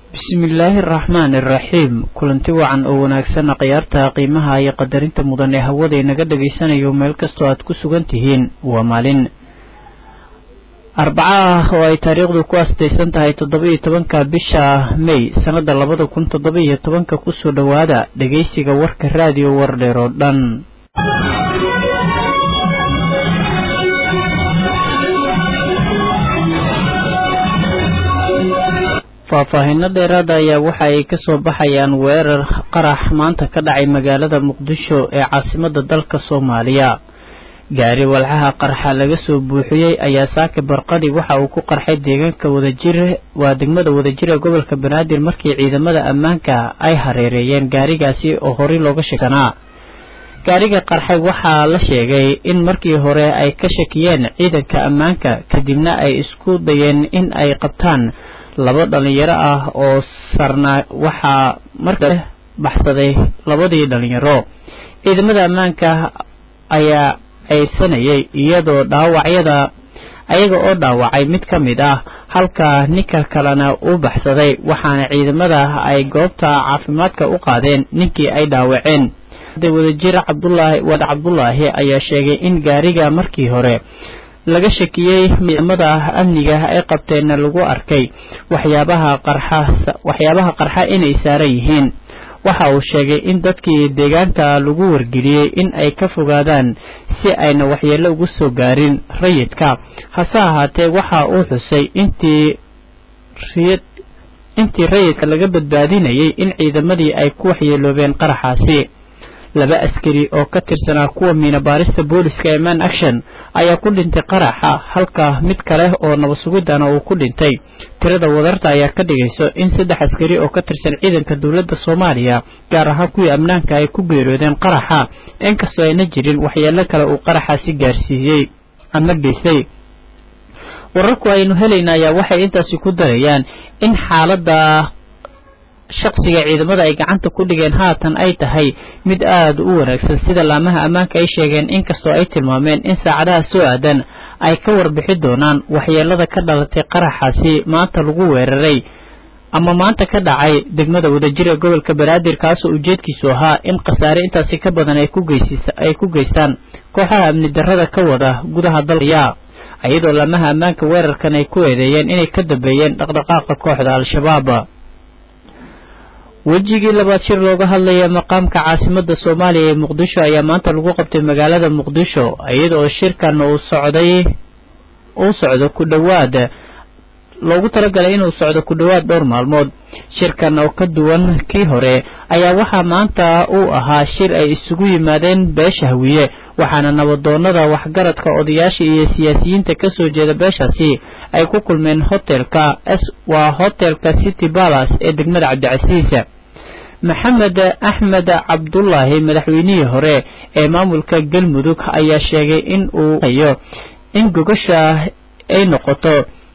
bismillaahi araxmaan iraxiim kulanti wacan oo wanaagsan khiyaarta qiimaha iyo qadarinta mudan ee hawada inaga dhagaysanayo meel kastoo aad ku sugan tihiin waa maalin arbaco ah oo ay taariikhdu ku astaysan tahay toddoba-iyo tobanka bisha may sannada labada kun toddoba-iyo tobanka kusoo dhowaada dhegaysiga warka raadiyo wardheer oo dhan faahfaahinno dheeraada ayaa waxa ay kasoo baxayaan weerar qarax maanta ka dhacay magaalada muqdisho ee caasimada dalka soomaaliya gaari walxaha qarxa laga soo buuxiyey ayaa saaka barqadi waxa uu ku qarxay deegaanka wadajir waa degmada wadajir ee gobolka banaadir markii ciidamada ammaanka ay hareereeyeen gaarigaasi oo horey looga sheeganaa gaariga qarxay waxaa la sheegay in markii hore ay ka shakiyeen ciidanka ammaanka kadibna ay isku dayeen in ay qabtaan laba dhalinyaro ah oo sarnaa waxaa marka baxsaday labadii dhalinyaro ciidamada ammaanka ayaa aysanayay iyadoo dhaawacyada ayaga oo dhaawacay mid ka mid ah halka ninka kalena uu baxsaday waxaana ciidamada ay goobta caafimaadka u qaadeen ninkii ay dhaawaceen wadajir cabdulaahi wad cabdulaahi ayaa sheegay in gaariga markii hore laga shakiyey ciidamada amniga ay qabteenna lagu arkay waxyaabaha qarxa waxyaabaha qarxa inay saaran yihiin waxa uu sheegay in dadkii deegaanka lagu wargeliyey in ay ka fogaadaan si ayna waxyeello ugu soo gaarin rayidka hase ahaatee waxa uu xusay intii riyad intii rayidka laga badbaadinayay in ciidamadii ay ku waxyeeloobeen qaraxaasi laba askari oo ka tirsanaa kuwa miinabaarista booliska ee man action ayaa ku dhintay qaraxa halka mid kale oo nabasugidana uu ku dhintay tirada wadarta ayaa ka dhigayso in saddex askari oo ka tirsan ciidanka dowladda soomaaliya gaar ahaan kuwii amnaanka ay ku geeroodeen qaraxa inkastoo ayna jirin waxyeelo kale uu qaraxaasi gaarsiiyey ama geystay wararku aynu helayna ayaa waxay intaasi ku darayaan in xaaladda shaqsiga ciidamada ay gacanta ku dhigeen haatan ay tahay mid aada u wanaagsan sida laamaha ammaanka ay sheegeen inkastoo ay tilmaameen in saacadaha soo aadan ay ka warbixi doonaan waxyeelada ka dhalatay qaraxaasi maanta lagu weeraray ama maanta ka dhacay degmada wadajir ee gobolka banaadir kaasoo ujeedkiisu ahaa in khasaare intaasi ka badan ay ku geystaan kooxaha amni darrada ka wada gudaha dalkaya iyadoo laamaha ammaanka weerarkan ay ku eedeeyeen inay ka dambeeyeen dhaqdhaqaaqa kooxda al-shabaab wejigii labaad shir looga hadlaya maqaamka caasimada soomaaliya ee muqdisho ayaa maanta lagu qabtay magaalada muqdisho iyada oo shirkan uu socday uu socdo ku dhowaad loogu talagalay inuu socdo ku dhowaad dhowr maalmood shirkan oo ka duwan kii hore ayaa waxaa maanta uu ahaa shir ay isugu yimaadeen beesha hawiye waxaana nabadoonada waxgaradka odayaasha iyo siyaasiyiinta kasoo jeeda beeshaasi ay ku kulmeen hotelka waa hotelka city balas ee degmada cabdicasiis maxamed axmed cabdulaahi madaxweynihii hore ee maamulka galmudug ayaa sheegay in uu hayo in gogasha ay noqoto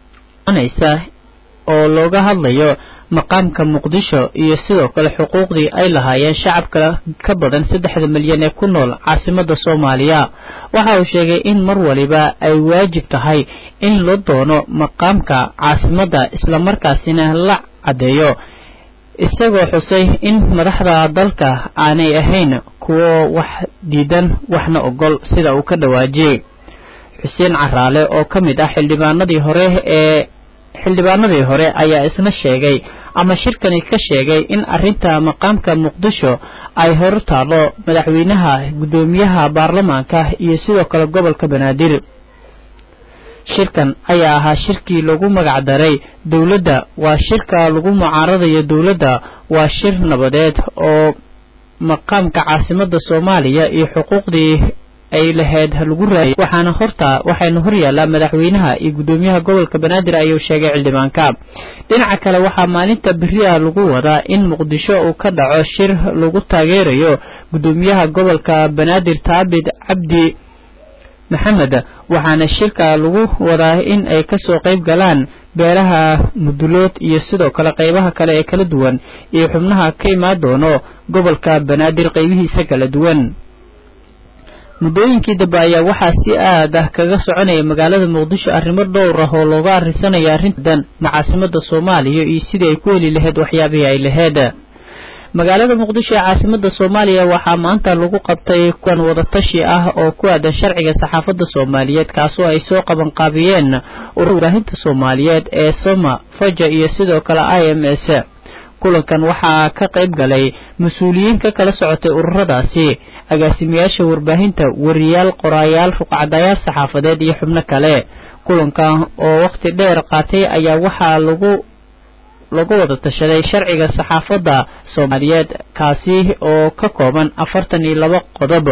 oo looga hadlayo maqaamka muqdisho iyo sidoo kale xuquuqdii ay lahaayeen shacabka ka badan saddexda milyan ee ku nool caasimada soomaaliya waxa uu sheegay in mar waliba ay waajib tahay in la doono maqaamka caasimadda islamarkaasina la caddeeyo isagoo xusay in madaxda dalka aanay ahayn kuwo wax diidan waxna ogol sida uu ka dhawaajiyey xuseen caraale oo ka mid ah xildhibaanadii hore ee xildhibaanadii hore ayaa isna sheegay ama shirkani ka sheegay in arrinta maqaamka muqdisho ay hor taalo madaxweynaha guddoomiyaha baarlamaanka iyo sidoo kale gobolka banaadir shirkan ayaa ahaa shirkii lagu magac daray dowladda waa shirka lagu mucaaradayo dowladda waa shir nabadeed oo maqaamka caasimada soomaaliya iyo xuquuqdii ay lahayd lagu raayay waxaana horta waxayna hor yaallaa madaxweynaha iyo guddoomiyaha gobolka banaadir ayuu sheegay xildhibaanka dhinaca kale waxaa maalinta beriha lagu wadaa in muqdisho uu ka dhaco shir lagu taageerayo guddoomiyaha gobolka banaadir taabid cabdi maxamed waxaana shirka lagu wadaa in ay kasoo qayb galaan beelaha mudulood iyo sidoo kale qaybaha kale ee kala duwan iyo xubnaha ka imaan doono gobolka banaadir qaybihiisa kala duwan muddooyinkii dambe ayaa waxaa si aad ah kaga soconaya magaalada muqdisho arrimo dhowr ah oo looga arrinsanaya arrintan macaasimada soomaaliya iyo sidii ay ku heli lahayd waxyaabihii ay lahayd magaalada muqdisho ee caasimada soomaaliya waxaa maanta lagu qabtay kuwan wadatashi ah oo ku aadan sharciga saxaafadda soomaaliyeed kaasoo ay soo qabanqaabiyeen urur warbaahinta soomaaliyeed ee soma faja iyo sidoo kale i m s kulankan waxaa ka qayb galay mas-uuliyiin ka kala socotay ururadaasi agaasimayaasha warbaahinta wariyaal qoraayaal ruqcadayaal saxaafadeed iyo xubno kale kulankan oo wakhti dheer qaatay ayaa waxaa lagu lagu wada tashaday sharciga saxaafadda soomaaliyeed kaasi oo ka kooban afartan iyo laba qodob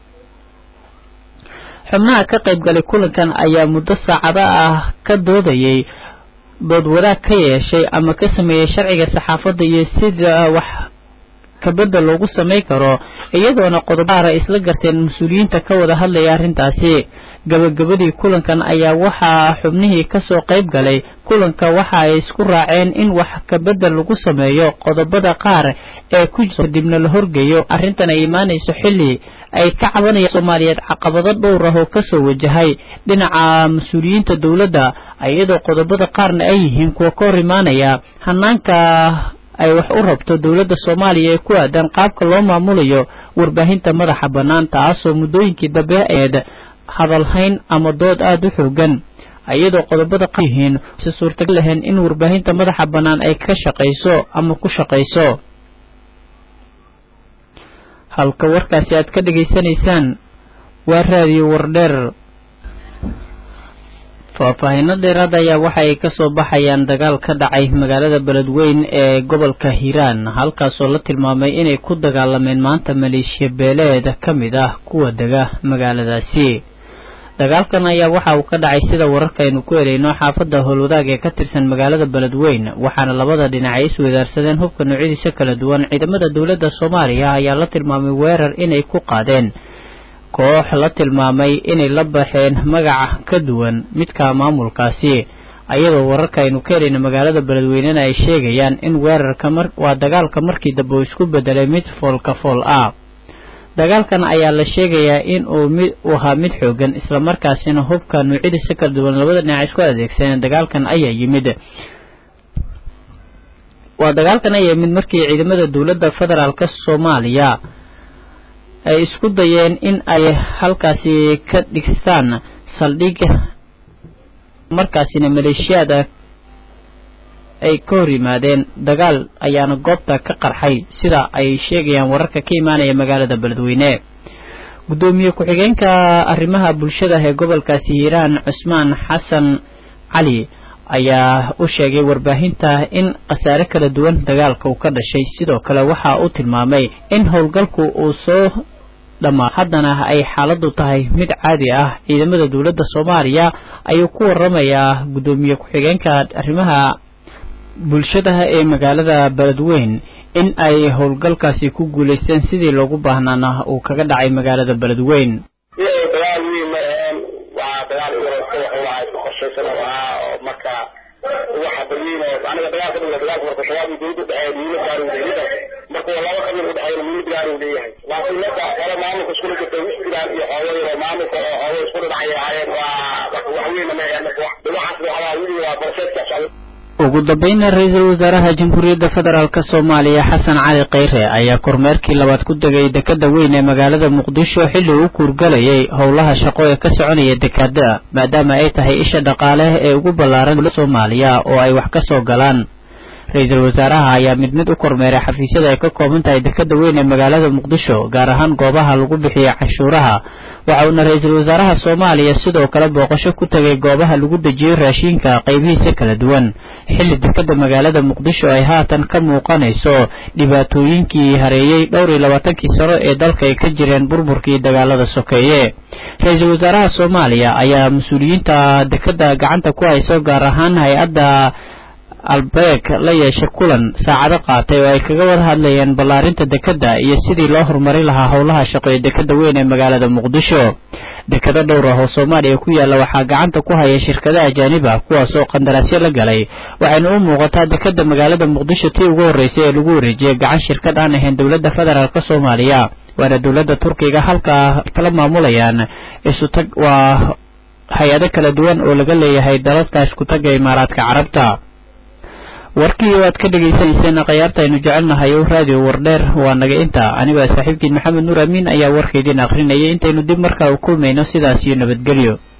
xubnaha ka qayb galay kulankan ayaa muddo saacado ah ka doodayay dood wadaag ka yeeshay ama ka sameeyey sharciga saxaafadda iyo sida wax kabedda loogu samay karo iyadoona qodobaara isla garteen mas-uuliyiinta ka wada hadlaya arrintaasi gabagabadii kulankan ayaa waxaa xubnihii kasoo qayb galay kulanka waxa ay isku raaceen in wax kabedel lagu sameeyo qodobada qaar ee ku jira kadibna la horgeeyo arrintan ay imaanayso xilli ay ka cabanayaan soomaaliyeed caqabado dhowr ah oo kasoo wajahay dhinaca mas-uuliyiinta dowladda iyadoo qodobada qaarna ay yihiin kuwa ka hor imaanaya hanaanka ay wax u rabto dowladda soomaaliya ee ku aadan qaabka loo maamulayo warbaahinta madaxa bannaan taasoo muddooyinkii dambe eed hadalhayn ama dood aada u xoogan iyadoo qodobada qa yihiin si suurtagal lahayn in warbaahinta madaxa bannaan ay ka shaqayso ama ku shaqayso halka warkaasi aad ka dhegaysanaysaan waa raadiyo wardheer faahfaahiino dheeraad ayaa waxa ay kasoo baxayaan dagaal ka dhacay magaalada beledweyn ee gobolka hiiraan halkaasoo la tilmaamay inay ku dagaalameen maanta maleeshiya beeleed ka mid ah kuwa dega magaaladaasi dagaalkan ayaa waxa uu ka dhacay sida wararkaaynu ku helayno xaafadda howlwadaag ee ka tirsan magaalada beledweyn waxaana labada dhinac ay isweydaarsadeen hubka noocyadiisa kala duwan ciidamada dowladda soomaaliya ayaa la tilmaamay weerar inay ku qaadeen koox la tilmaamay inay la baxeen magaca ka duwan midka maamulkaasi ayadoo wararka aynu ka helayna magaalada beledweynena ay sheegayaan in weerarka waa dagaalka markii dambe uu isku bedelay mid foolka fool ah dagaalkan ayaa la sheegayaa in uu mid uu ahaa mid xoogan islamarkaasina hubka nuucyadiisa kala duwan labada dhinac isku adeegsaneen dagaalkan ayaa yimid waa dagaalkan ayaa yimid markii ciidamada dowladda federaalka soomaaliya ay isku dayeen in ay halkaasi ka dhigstaan saldhig markaasina maleeshiyaada ay ka hor yimaadeen dagaal ayaana goobta ka qarxay sida ay sheegayaan wararka ka imaanaya magaalada beledweyne guddoomiye ku-xigeenka arrimaha bulshada ee gobolkaasi hiiraan cusmaan xasan cali ayaa u sheegay warbaahinta in khasaare kala duwan dagaalka uu ka dhashay sidoo kale waxa uu tilmaamay in howlgalku uu soo dhammaa haddana ay xaaladdu tahay mid caadi ah ciidamada dowladda soomaaliya ayuu ku waramayaa guddoomiye ku-xigeenka arrimaha bulshadaha ee magaalada beledweyn in ay howlgalkaasi ku guulaysteen sidii loogu baahnaana uu kaga dhacay magaalada beledweyn dagaal weyn ma aheen waa dagaal ururka wuxuu ahaa isku qorshaysan oo ahaa oo marka waxa berliin oo aniga dagaalka dhigla dagaalka marka shabaab iyo dowladda dhexeeya muhiimad gaar uu leeyahay marka waa laba qabiil u dhexeeyna muhiimad gaar uu leeyahay laakiin marka qolo maamulka iskula jirta wixtiraan iyo xoogo yaro maamulka oo xoogo isku dhacay ahaayeen waa wax weyna ma aheen marka dhinacaas waxaa weliga waa borseedka socda ugu dambayna ra-iisul wasaaraha jamhuuriyadda federaalk soomaaliya xasan cali kheyre ayaa kormeerkii labaad ku degay dekada weyn ee magaalada muqdisho xilli uu kuurgalayay howlaha shaqo ee ka soconaya dekada maadaama ay tahay isha dhaqaale ee ugu ballaaran soomaaliya oo ay wax ka soo galaan ra-iisul wasaaraha ayaa mid mid u kormeeray xafiisyada ay ka kooban tahay dekada weyn ee magaalada muqdisho gaar ahaan goobaha lagu bixiya canshuuraha waxa uuna ra-iisul wasaaraha soomaaliya sidoo kale booqasho ku tegay goobaha lagu dejiyo raashiinka qaybihiisa kala duwan xilli dekada magaalada muqdisho ay haatan ka muuqanayso dhibaatooyinkii hareeyey dhowr iyo labaatankii sano ee dalka ay ka jireen burburkii dagaalada sokeeye ra-iisul wasaaraha soomaaliya ayaa mas-uuliyiinta dekada gacanta ku hayso gaar ahaan hay-adda albeeg la yeeshay kulan saacado qaatay oo ay kaga wada hadlayeen ballaarinta dekedda iyo sidii loo horumarin lahaa howlaha shaqo ee dekeda weyn ee magaalada muqdisho dekado dhowr ah oo soomaaliya ku yaalla waxaa gacanta ku haya shirkada ajaanib ah kuwaas oo qandaraasyo la galay waxayna u muuqataa dekeda magaalada muqdisho tii ugu horreysay ee lagu wareejiyay gacan shirkad aan ahayn dowladda federaalk soomaaliya waana dowladda turkiga halkaa kala maamulayaan isutag waa hay-ado kala duwan oo laga leeyahay dalalka iskutaga imaaraadka carabta warkii oo aad ka dhagaysanayseen khayaarta aynu jecelnahay o raadiyo wardheer waa naga inta anigoo saaxiibkiin maxamed nuur amiin ayaa warkaydiin akhrinayay intaynu dib markaa u kulmayno sidaas iyo nabadgelyo